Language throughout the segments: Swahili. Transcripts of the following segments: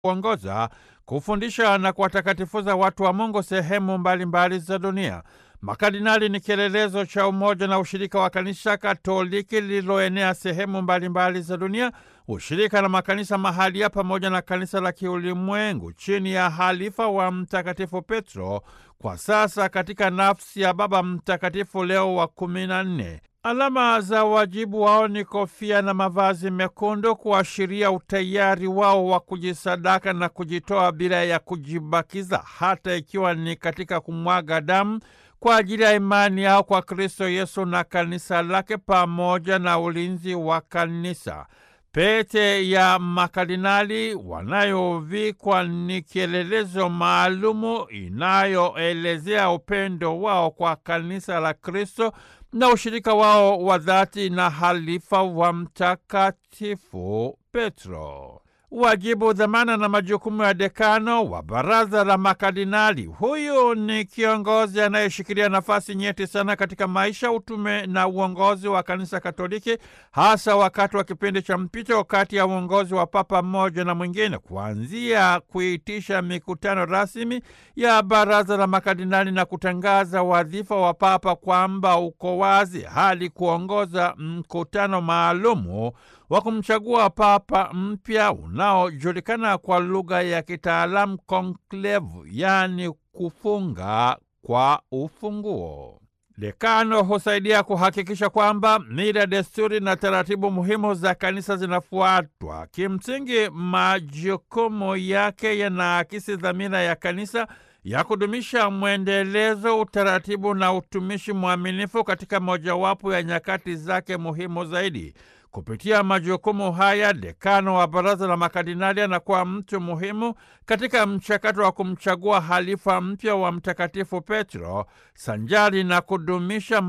kuongoza, kufundisha na kuwatakatifuza watu wa Mungu sehemu mbalimbali za dunia. Makardinali ni kielelezo cha umoja na ushirika wa kanisa Katoliki lililoenea sehemu mbalimbali za dunia, ushirika na makanisa mahalia pamoja na kanisa la kiulimwengu chini ya halifa wa Mtakatifu Petro, kwa sasa katika nafsi ya Baba Mtakatifu Leo wa kumi na nne. Alama za wajibu wao ni kofia na mavazi mekundu kuashiria utayari wao wa kujisadaka na kujitoa bila ya kujibakiza, hata ikiwa ni katika kumwaga damu kwa ajili ya imani yao kwa Kristo Yesu na kanisa lake pamoja na ulinzi wa kanisa. Pete ya makardinali wanayovikwa ni kielelezo maalumu inayoelezea upendo wao kwa kanisa la Kristo na ushirika wao wa dhati na halifa wa Mtakatifu Petro. Wajibu, dhamana na majukumu ya dekano wa baraza la makardinali. Huyu ni kiongozi anayeshikilia nafasi nyeti sana katika maisha, utume na uongozi wa kanisa Katoliki, hasa wakati wa kipindi cha mpito kati ya uongozi wa papa mmoja na mwingine, kuanzia kuitisha mikutano rasmi ya baraza la makardinali na kutangaza wadhifa wa papa kwamba uko wazi, hadi kuongoza mkutano maalumu wa kumchagua papa mpya unaojulikana kwa lugha ya kitaalamu konklevu, yaani kufunga kwa ufunguo. Dekano husaidia kuhakikisha kwamba mila, desturi na taratibu muhimu za kanisa zinafuatwa. Kimsingi, majukumu yake yanaakisi dhamira ya kanisa ya kudumisha mwendelezo, utaratibu na utumishi mwaminifu katika mojawapo ya nyakati zake muhimu zaidi. Kupitia majukumu haya, dekano wa baraza la makardinali anakuwa mtu muhimu katika mchakato wa kumchagua halifa mpya wa Mtakatifu Petro, sanjari na kudumisha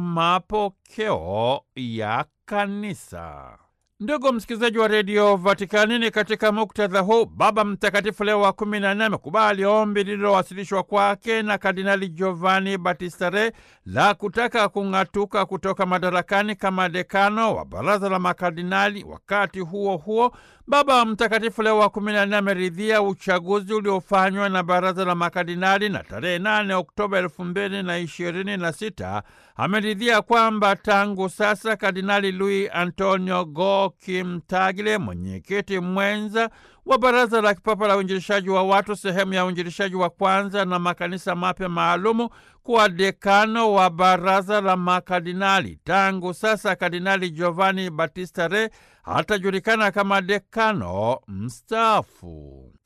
mapokeo ya kanisa. Ndugu msikilizaji wa redio Vatikani, ni katika muktadha huu Baba Mtakatifu Leo wa kumi na nne amekubali ombi lililowasilishwa kwake na Kardinali Giovanni Battista Re la kutaka kung'atuka kutoka madarakani kama dekano wa baraza la makardinali. Wakati huo huo, Baba Mtakatifu Leo wa kumi na nne ameridhia uchaguzi uliofanywa na baraza la makardinali na tarehe 8 Oktoba elfu mbili na ishirini na sita ameridhia kwamba tangu sasa Kardinali Luis Antonio Go Kimtagle, mwenyekiti mwenza wa Baraza la Kipapa la Uinjilishaji wa Watu, sehemu ya uinjilishaji wa kwanza na makanisa mapya maalumu, kuwa dekano wa Baraza la Makardinali. Tangu sasa Kardinali Giovanni Battista Re hatajulikana kama dekano mstaafu.